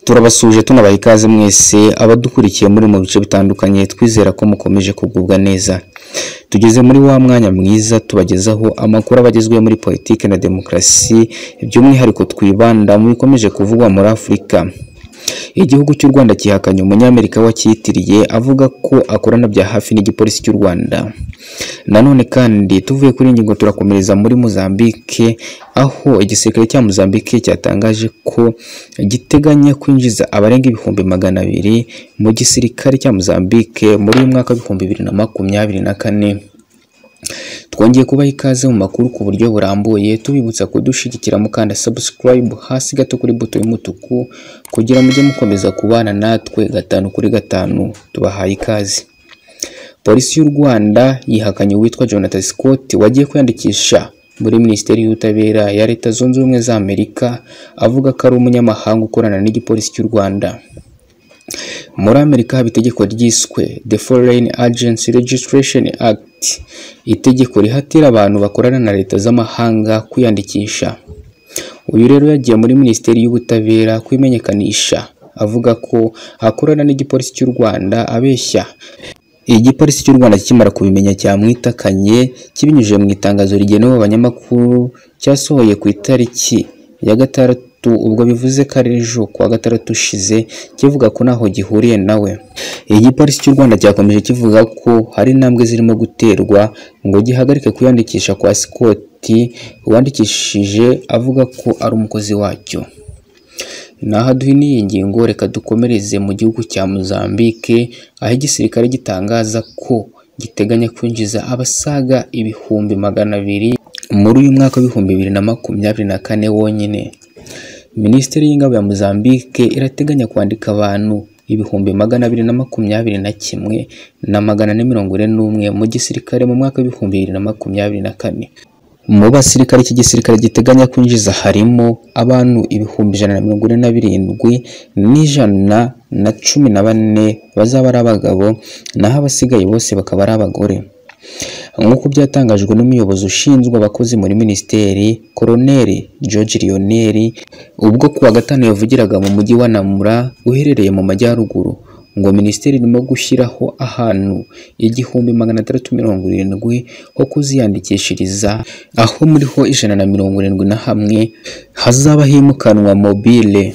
turabasuhuje tunabaha ikaze mwese abadukurikiye muri mu bice bitandukanye twizera ko mukomeje kugubwa neza tugeze muri wa mwanya mwiza tubagezaho amakuru aba agezweho muri politiki na demokarasi by'umwihariko twibanda mu bikomeje kuvugwa muri afurika igihugu cy'u rwanda cyihakanye umunyamerika wacyitiriye avuga ko akorana bya hafi n'igipolisi cy'u rwanda nanone kandi tuvuye kuri iyi ngingo turakomereza muri mozambique aho igisirikare cya mozambique cyatangaje ko giteganya kwinjiza abarenga ibihumbi magana abiri mu gisirikare cya mozambique muri uyu mwaka w'ibihumbi bibiri na makumyabiri na kane twongeye kubaha ikaze mu makuru ku buryo burambuye tubibutsa kudushyigikira mukanda subscribe hasi gato kuri buto y'umutuku kugira mujye mukomeza kubana natwe gatanu kuri gatanu tubahaye ikaze polisi y'u rwanda yihakanye uwitwa jonathan scott wagiye kwiyandikisha muri minisiteri y'ubutabera ya leta zunze ubumwe za amerika avuga ko ari umunyamahanga ukorana n'igipolisi cy'u rwanda muri amerika haba itegeko ryiswe the foreign agency registration act itegeko rihatira abantu bakorana na leta z'amahanga kwiyandikisha uyu rero yagiye muri minisiteri y'ubutabera kwimenyekanisha avuga ko akorana n'igipolisi cy'u rwanda abeshya igipolisi cy'u rwanda kikimara kubimenya cyamwitakanye kibinyujije mu itangazo rigenewe abanyamakuru cyasohoye ku itariki ya gatandatu ubwo bivuze ko ari ejo kuwa gatandatu ushize kivuga ko ntaho gihuriye nawe igipolisi cy'u rwanda cyakomeje kivuga ko hari intambwe zirimo guterwa ngo gihagarike kwiyandikisha kwa sikoti uwandikishije avuga ko ari umukozi wacyo naho duhiniye iyi ngingo reka dukomereze mu gihugu cya Mozambique aho igisirikare gitangaza ko giteganya kwinjiza abasaga ibihumbi magana abiri muri uyu mwaka w'ibihumbi bibiri na makumyabiri na kane wonyine minisiteri y'ingabo ya Mozambique irateganya kwandika abantu ibihumbi magana abiri na makumyabiri na kimwe na magana ane mirongo ine n'umwe mu gisirikare mu mwaka w'ibihumbi bibiri na makumyabiri na kane mu basirikare iki gisirikare giteganya kwinjiza harimo abantu ibihumbi ijana na mirongo ine na birindwi n'ijana na cumi na bane bazaba ari abagabo naho abasigaye bose bakaba ari abagore nk'uko byatangajwe n'umuyobozi ushinzwe abakozi muri minisiteri koroneri george lionel ubwo kuwa gatanu yavugiraga mu mujyi wa namura uherereye mu majyaruguru ngo minisiteri irimo gushyiraho ahantu igihumbi magana atandatu mirongo irindwi ho kuziyandikishiriza aho muri ho ijana na mirongo irindwi na hamwe hazaba himukanwa mobile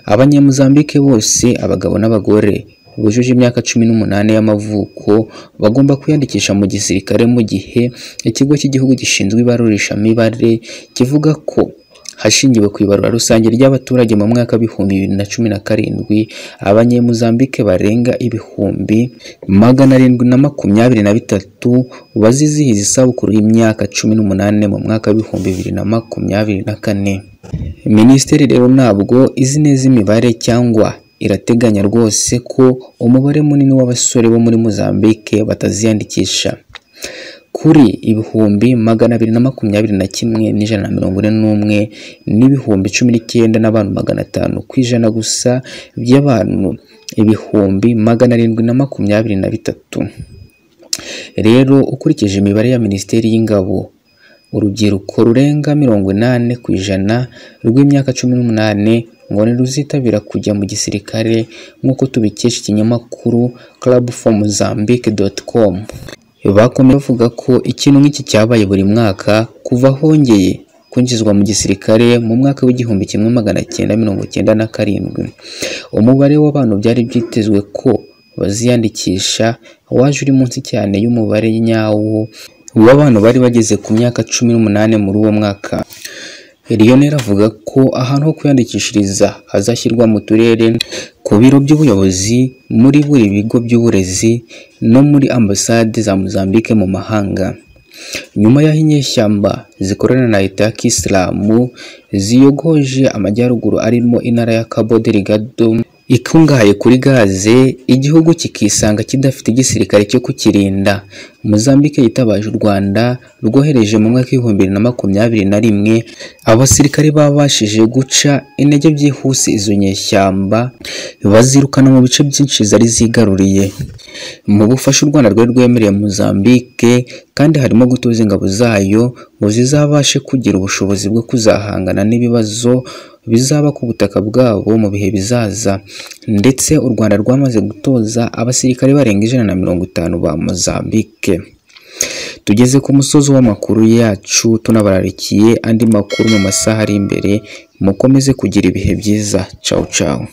abanyamuzambike bose abagabo n'abagore bujuje imyaka cumi n'umunani y'amavuko bagomba kwiyandikisha mu gisirikare mu gihe ikigo cy'igihugu gishinzwe ibarurishamibare kivuga ko hashingiwe ku ibarura rusange ry'abaturage mu mwaka w'ibihumbi bibiri na cumi na karindwi abanyemuzambike barenga ibihumbi magana arindwi na makumyabiri na bitatu bazizihiza isabukuru y'imyaka cumi n'umunani mu mwaka w'ibihumbi bibiri na makumyabiri na kane minisiteri rero ntabwo izi neza imibare cyangwa irateganya rwose ko umubare munini w'abasore bo muri muzambike bataziyandikisha kuri ibihumbi magana abiri na makumyabiri na kimwe n'ijana na mirongo ine n'umwe n'ibihumbi cumi n'icyenda n'abantu magana atanu ku ijana gusa by'abantu ibihumbi magana arindwi na makumyabiri na bitatu rero ukurikije imibare ya minisiteri y'ingabo urubyiruko rurenga mirongo inani ku ijana rw'imyaka cumi n'umunani ngo ntiruzitabira kujya mu gisirikare nk'uko tubikesha ikinyamakuru club for mozambique com bakomeye bavuga ko ikintu nk'iki cyabaye buri mwaka kuva hongeye kwinjizwa mu gisirikare mu mwaka w'igihumbi kimwe magana cyenda mirongo cyenda na karindwi umubare w'abantu byari byitezwe ko baziyandikisha waje uri munsi cyane y'umubare nyawo w'abantu bari bageze ku myaka cumi n'umunani muri uwo mwaka Lionel avuga ko ahantu ho kwiyandikishiriza hazashyirwa mu turere ku biro by'ubuyobozi muri buri bigo by'uburezi no muri ambasade za Mozambique mu mahanga nyuma y'aho inyeshyamba zikorana na leta ya kisilamu ziyogoje amajyaruguru arimo intara ya Cabo Delgado ikungahaye kuri gaze igihugu kikisanga kidafite igisirikare cyo kukirinda Mozambique yitabaje u Rwanda rwohereje mu mwaka w'ibihumbi bibiri na makumyabiri na rimwe abasirikare babashije guca intege byihuse izo nyeshyamba bazirukana mu bice byinshi zari zigaruriye mu bufasha u Rwanda rwari rwemereye Mozambique kandi harimo gutuza ingabo zayo ngo zizabashe kugira ubushobozi bwo kuzahangana n'ibibazo bizaba ku butaka bwabo mu bihe bizaza ndetse u Rwanda rwamaze gutoza abasirikare barenga ijana na mirongo itanu ba Mozambique tugeze ku musozi w'amakuru yacu tunabararikiye andi makuru mu masaha ari imbere mukomeze kugira ibihe byiza ciao ciao